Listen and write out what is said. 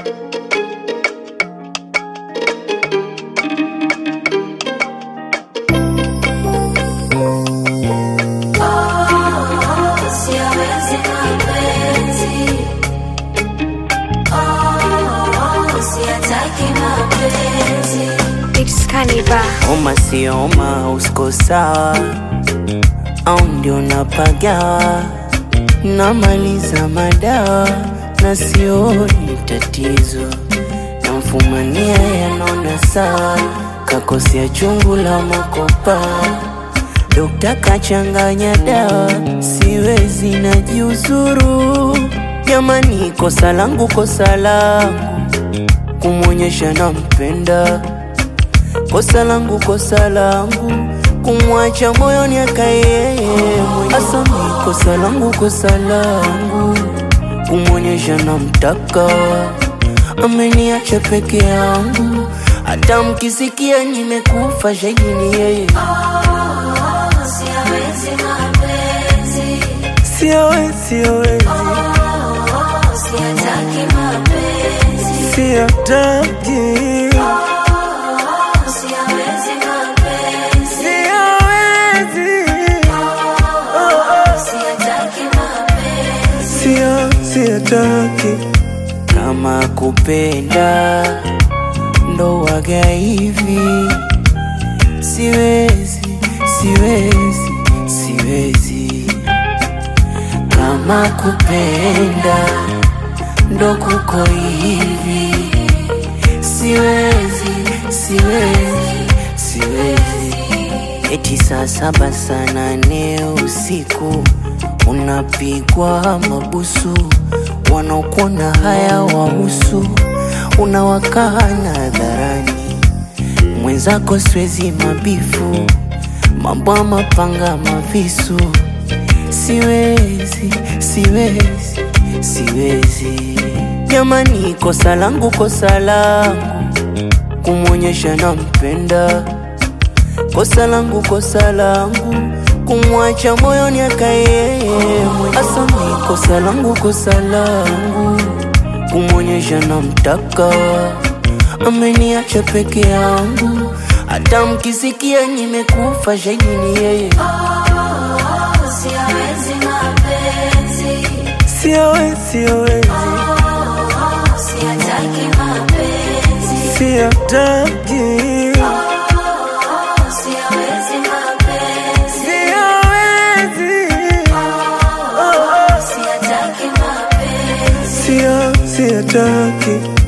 It's Carnival. Oma sio oma, usko sawa au ndio napagawa, namaliza madawa na sioni tatizo, namfumania yanona sawa, kakosea chungu la makopa, dokta kachanganya dawa, siwezi najiuzuru, jamani, kosa langu, kosa langu kumwonyesha nampenda kosa langu, kosa langu kumwacha moyoni akaye hasa mi kosa langu, kosa langu kumwonyesha namtaka, ameniacha peke yangu, hata mkisikia nimekufa shahidi ni yeye. Siwezi, siwezi, siataki, siwezi, sio, siataki kama kupenda ndo waga hivi, siwezi, siwezi, siwezi kama kupenda ndo kuko hivi, siwezi, siwezi, siwezi. Eti saa saba saa nane usiku unapigwa mabusu, wanaokuona haya wahusu, unawakana hadharani mwenzako, siwezi mabifu, mambo ya mapanga mavisu, siwezi, siwezi, siwezi. Jamani, kosa langu, kosa langu kumwonyesha nampenda kosa langu, kosa langu kumwacha moyoni akaye hasa mi kosa langu, kosa langu kumwonyesha namtaka, ameniacha peke yangu, hata mkisikia nimekufa shahidi ni yeye. Siwezi, siwezi, siataki, siwezi, sio, siataki